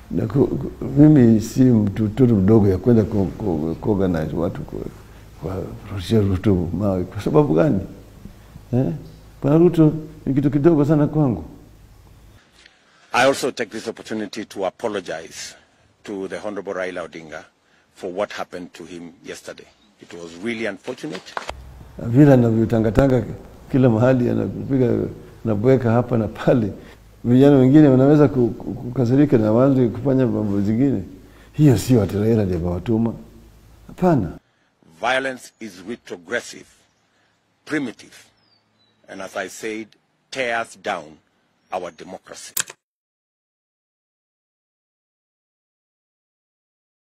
na ku, ku, mimi si mtoto mdogo ya kwenda ku, ku, kuorganize watu kuwarushia Ruto mawe. Kwa sababu gani eh? Bwana Ruto ni kitu kidogo sana kwangu. I also take this opportunity to apologize to the Honorable Raila Odinga for what happened to him yesterday. It was really unfortunate. vile anavyotangatanga kila mahali, anapiga anabweka hapa na pale, vijana wengine wanaweza ku- ku- kukasirika na waanze kufanya mambo zingine. Hiyo sio ati Raila ndiye amewatuma, hapana. Violence is retrogressive, primitive, and as I said, tears down our democracy.